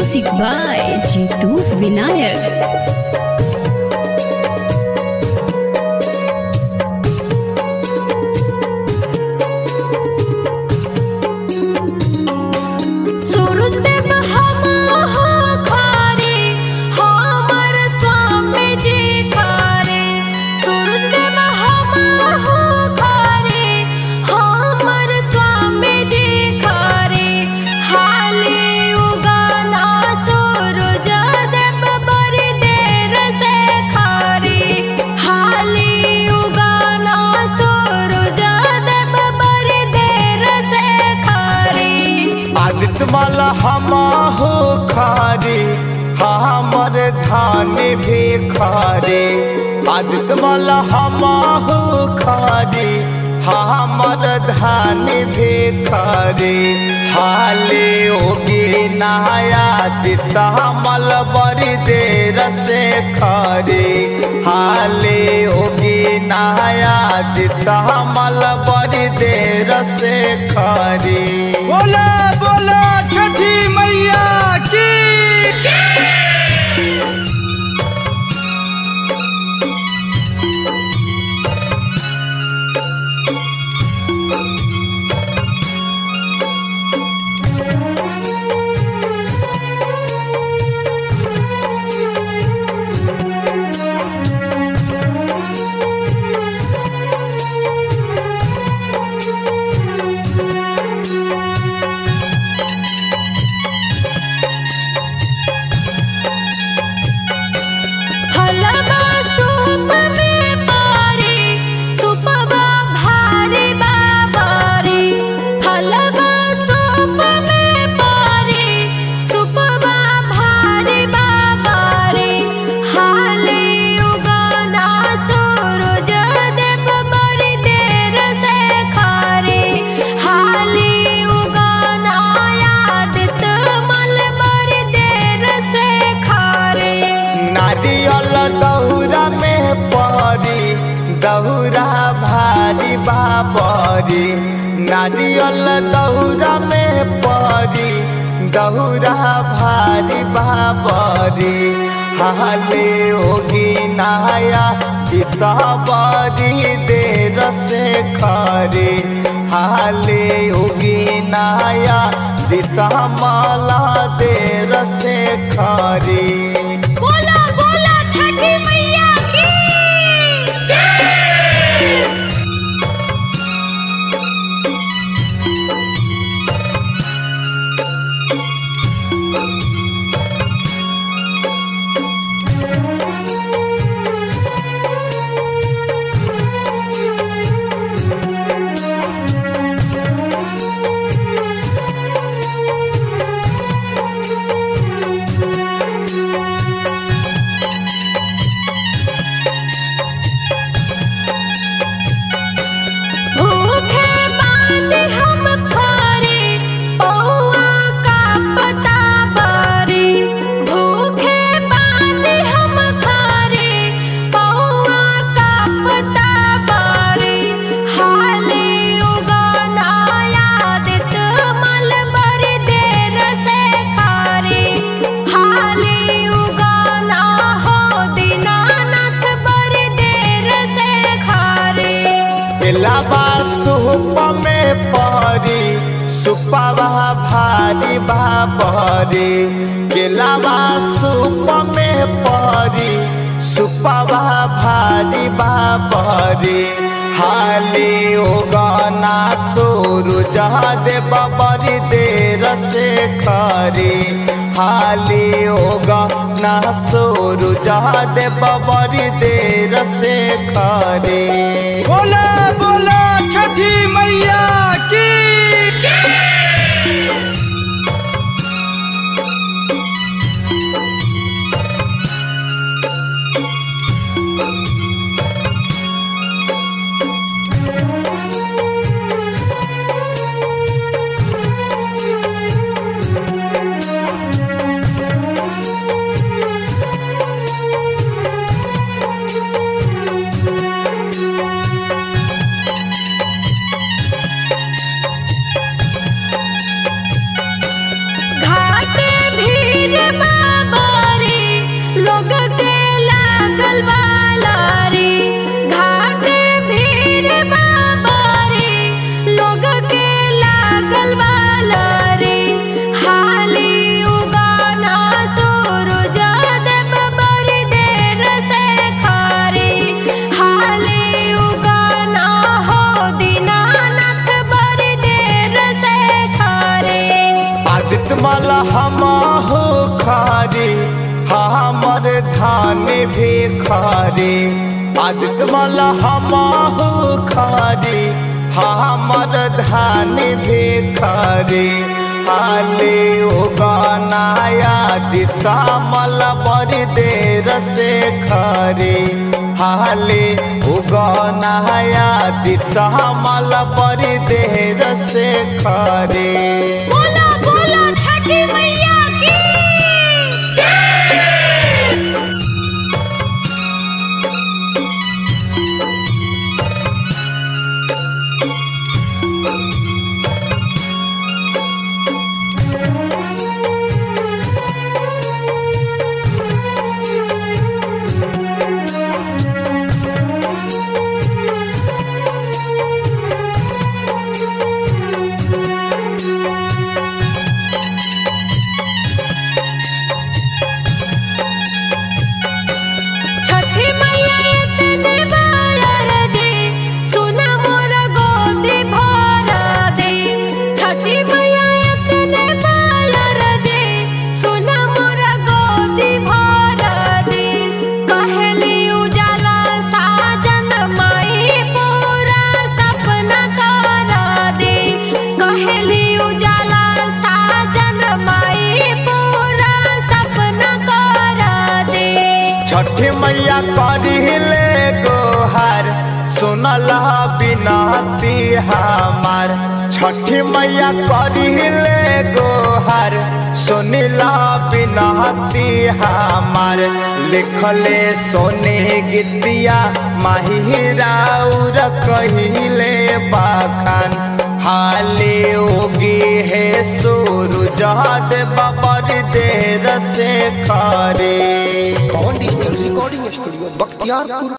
Music by Jitu Vinayak. Surajdev हमहो खारे हमर स्वामी जी खारे सूरजदेव हमहो खारे हमर स्वामी जी खारे हाले उगाना सूरज देव बड़ी देर से खारे हाले उगाना सूरज देव बड़ी देर से खारे आदित्य माला हमाहो खारे हमर धान भी खारे आदित्य माला हमाहो खारे हमर धान भी खारे हाले होगी नहाया दिता मल बड़ी देर से खारे हाले होगी नहाया दिता मल बड़ी देर से खारे बोला बोला छठी मैया की हलवा सूप में पारी सुपवा भारी बाबारी हलवा सूप में पारी सुपवा भारी बाबारी हाले उगाना सूरज देव बड़ी देर से खारे हाले उगाना यादित मल बड़ी देर से खारे नारियल दौरा में परी दौरा भारी बाबरी नारियल दौरा में परी दौरा भारी बाबरी हाले होगी नहाया चिता बड़ी देर से खरे हाले होगी नहाया दिता माला देर से खरे बोला बोला छठी मैया की भूखे बांध हम खारे पौआ का पता बारी भूखे बांध हम खारे पौआ का पता बारी हाले उगाना यादित मल बड़ी देर से खारे हाले उगाना हो दीनानाथ बड़ी देर से खारे इलाबा सुप में परी सुपवा भारी बाबरी केलावा सुप में परी सुपवा भारी बाबरी हाली उगाना सूरज देव बड़ी देर से खरी हाली उगाना सूरज देव बड़ी देर से खरी बोला बोला छठी मैया की खरे आदित्य मल हमहु खरे हमर धान भी खरे हाले उगनाया दिता मल बड़ी देर से खरे हाले उगनाया दिता मल बड़ी देर से खरे बोला बोला छठी मैया की छठी मैया इतने बार दे सुना मोर गोदी भर दे छठी मैया इतने बार दे सुना मोर गोदी भर दे कहली उजाला साजन माई पूरा सपना कर दे कहली उजाला साजन माई पूरा सपना कर दे छठी मैया करिले गोहार सुनल बिनती हमार छठी मैया करिले गोहार सुनिल बिनती हमार लिखले सोने गीतिया माहिराउर कहिले बाखान हाले ओगी है सूरज देव बड़ी देर से खरे Pawan digital recording studio Bakhtiyarpur